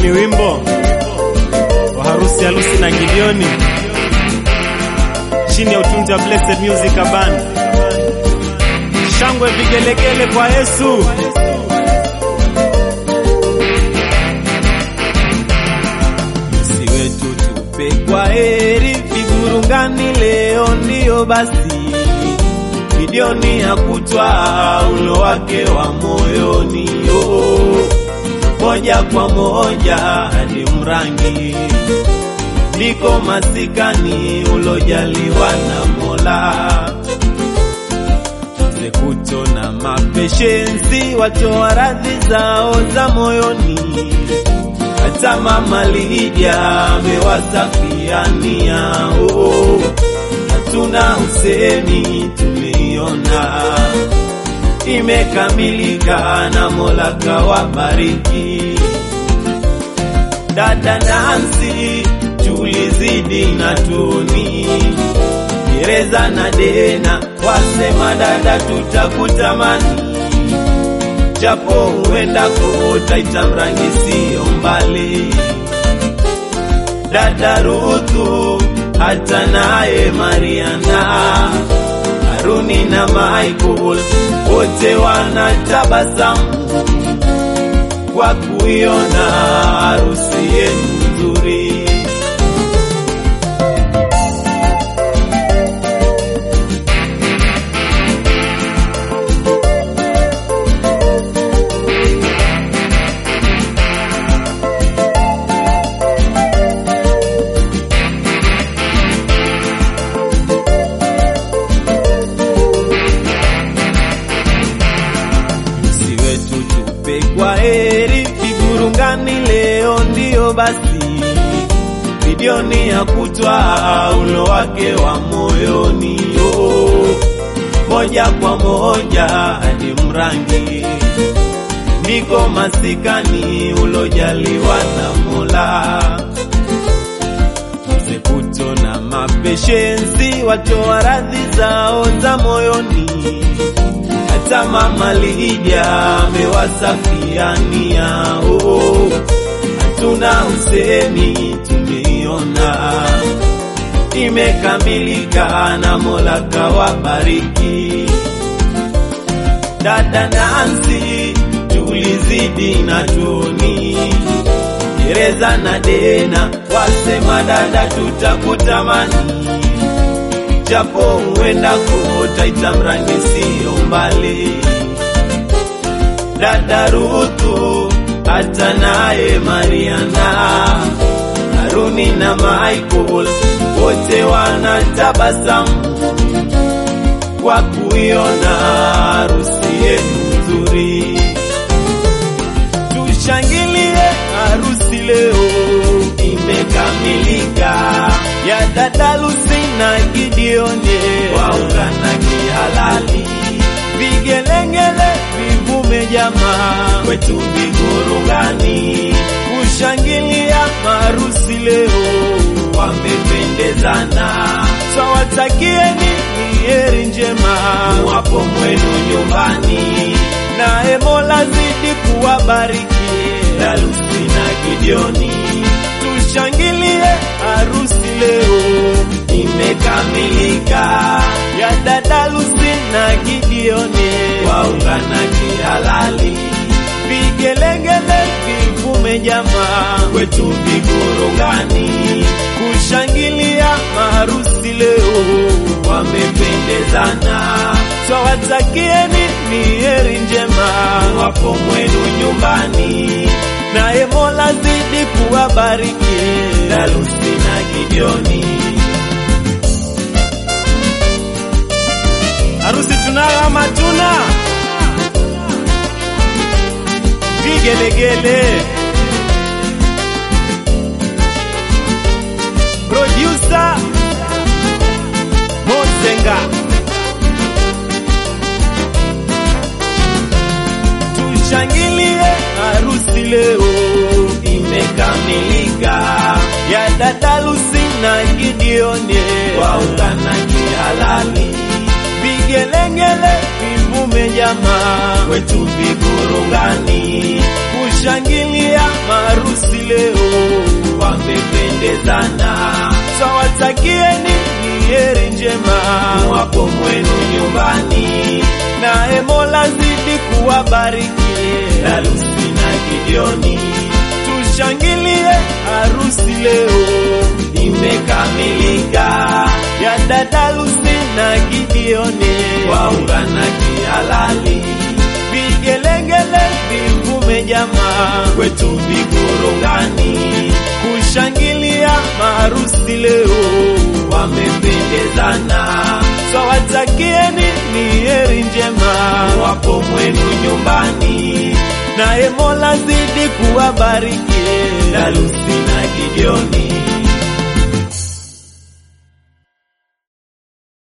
ni wimbo wa harusi harusi na Gideoni chini ya utunzi wa Blessed Music Band. Shangwe vigelegele kwa Yesu. si wetu tupe kwa heri vigurungani leo ndiyo basi Gideoni hakutwa ulo wake wa moyoni oh, moja kwa moja hadi Mrangi ndiko masikani ulojaliwa na Mola Zekuto na mapeshensi watoa radhi zao za moyoni hata mama Lidia amewasafiania oh, hatuna usemi, tumeiona imekamilika na Mola kawabariki. Dada Nancy, tulizidi na Toni, Gereza na Dena wasema dada, tutakutamani japo huenda kuota itamrangi siyo mbali. Dada Ruthu hata naye Mariana, Haruni na Michael wote wanatabasamu kwa kuiona harusi yenu nzuri. si wetu tupe kwa heri vigurungani leo ndiyo basi Gideoni hakutwa ulo wake wa moyoni oh, moja kwa moja hadi Mrangi ndiko masikani ulojaliwa na Mola Zekuto na mapeshensi watoa radhi zao za moyoni hata mama Lidia amewasafiania oh, hatuna usemi, tumeiona imekamilika na Mola kawabariki. Dada Nancy, tulizidi na Toni, Gereza na Dena wasema dada, tutakutamani japo huenda kuota itamrangi siyo mbali. Dada Ruthu hata naye Mariana, Haruni na Michael wote wanatabasamu kwa kuiona harusi yenu nzuri. Tushangilie harusi leo imekamilika, ya dada Lucy na Gideoni waungana kihalali, vigelengele vivume jamaa kwetu vigurungani, kushangilia harusi leo, wamependezana, twawatakieni ni heri njema wapo mwenu nyumbani, naye Mola zidi kuwabariki Dalusi na Gideoni, tushangilie harusi leo imekamilika, ya dada Lucy na Gideoni waungana kihalali, vigelegele vivume jamaa kwetu vigurungani, kushangilia maharusi leo, wamependezana, twawatakieni ni heri njema wapo mwenu nyumbani, naye Mola zidi kuwabariki Dalusi na Gideoni. Harusi tunayo ama tuna? Vigelegele. Producer Mozenga. Tushangilie harusi leo imekamilika, ya dada Lucy na Gideoni waungana kihalali, vigelegele vivume jamaa kwetu vigurungani, tushangilia maharusi leo, wamependezana. Twawatakieni ni heri njema wapo mwenu nyumbani, naye Mola zidi kuwabariki Lalusi na Gideoni. Tushangilie harusi leo imekamilika, ya dada Lusi na Gideoni waungana kihalali, vigelegele vivume jamaa kwetu Vigorongani kushangilia maharusi leo, wamependezana. Twawatakieni ni heri njema wapo mwenu nyumbani, naye Mola zidi kuwabariki Lalusi na Gideoni.